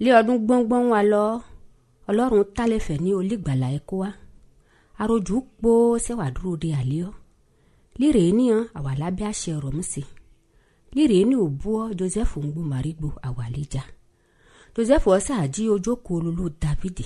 lé ọdún gbọ́ngbọ́n wa lọ ọlọ́run tálẹ̀fẹ̀ ní olígbàlà ẹ̀kọ́ wa arojú pọ̀ sẹ́wà dúró de àlẹ́ ọ́ líre níyàn àwà lábẹ́ àṣẹ ọ̀rọ̀ mú sí líre ní òbúọ́ joseph ń gbó màrígbó àwàlẹ́jà joseph ọ̀sà jí ojókòó olólù dávidi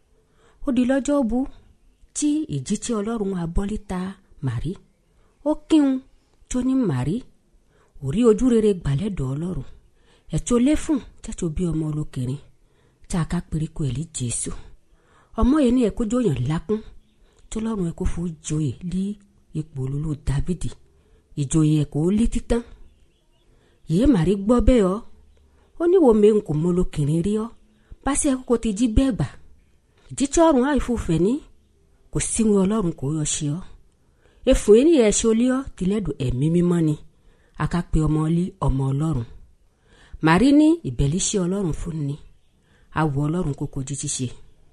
ó di lọ́jọ́ bu tí ìjí tí ọlọ́run abọ́líta màrí ó kíhun tó ní màrí ò rí ojú rere gbàlẹ́dọ̀ ọlọ́run ẹ̀tọ́ lẹ́fùn tẹ́tọ́ bí ọmọ olókèrè tá a ká períko ẹ̀ lé jésù ọmọ yẹn ní ẹ̀kọ́ jóyàn lákún tó lọ́rùn ẹ̀kọ́ fún joyè lé ipò olólù dávidi ìjòyè ẹ̀kọ́ lé títán yìí màrí gbọ́ bẹ́ẹ̀ ọ́ ó ní wo mẹ́rin kò mọ olókèrè rí ọ́ bá sí ẹ̀kọ́ kò ti jí bẹ́ẹ̀ gbà jíjọ́ ọ̀run àìfòfẹ́ ní kò síwọn ọlọ́run kò yọ ṣe ọ́ efun yìí ni ẹ̀ṣẹ̀ olé ọ́ tìlẹ́dùn ẹ̀mí mímọ́ ni akápẹ́ ọmọ ọlí ọmọ ọlọ́run màrí ní ìbẹ̀líṣẹ́ ọlọ́run fún ni awọ ọlọ́run kókó jíjí ṣe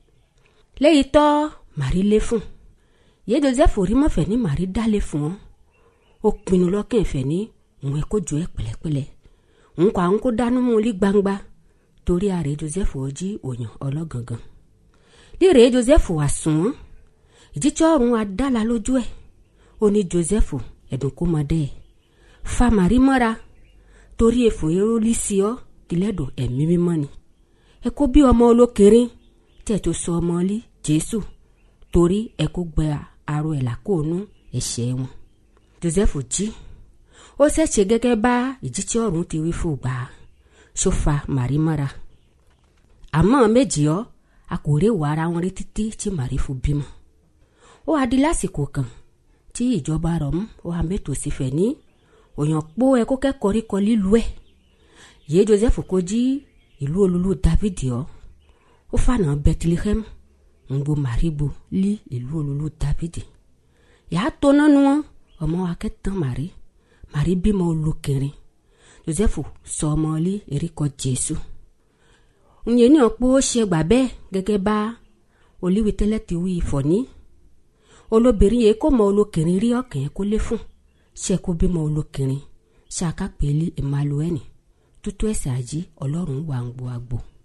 léyìí tọ́ màrí lé fún yé joseph rí mọ́fẹ́ ní màrí dálé fún ọ́ ó pinnu lọ́kàn ìfẹ́ ní òun ẹ̀ kó jọ ẹ́ pẹ̀lẹ́pẹ̀lẹ́ òun kọ́ àwọn kó dánú mú lí gbangba torí ààrẹ joseph ọjí òyàn ọlọ́gangan líre joseph wà sùn wọ́n ìjíjọ́ ọ̀run adála lójú ẹ̀ ó ní joseph ẹ̀dùn kó mọ dẹ́ ẹ̀ fa màrí mọ́ra torí èfò erólí sí ọ́ tìlẹ́dùn ẹ̀mí mímọ́ ni ẹ kó bí ọmọ olókèrè tẹ̀ tó sọ ọmọ lí jésù torí ẹ kó gbẹ aró ẹ̀ làkóònú ẹ̀ṣẹ̀ wọn joseph jí ó ṣẹ̀ṣẹ̀ gẹ́gẹ́ bá ìjíjọ́ ọ̀run ti wí fún gbà ṣó fa màrí mọ́ra àmọ́ méjì ọ́ a kò rí ìwà ara wọn rí títí tí màrí fún bímọ ó wá di lásìkò kan tí ìjọba rọ̀ mú ó wá mẹ́tò sí fẹ̀ ní òyàn pó ẹ kó kẹ́kọ̀ọ́ rí kọ lílu ẹ̀ yé joseph kó jí ìlú olúlu david ọ́ ó fànà bethlehem ń gbo màríbo lí ìlú olúlu david yàá tó nánu wọn ọmọ akẹ́tàn màrí màrí bímọ olókèrè joseph sọ ọmọ lí erékọ jésù ǹyẹn ní ọ̀pọ̀ ó ṣe gbà bẹ́ẹ̀ gẹ́gẹ́ bá olíwi tẹ́lẹ̀ ti wí ìfọ̀ ní olóbìnrin yìí kò mọ olókìnrin rí ọkàn yẹn kó lé fún ṣe kó bímọ olókìnrin ṣe àkápẹ́lẹ́ emmanuel tútú ẹ̀sẹ̀ àjí ọlọ́run wà ń gbọ́ àgbò.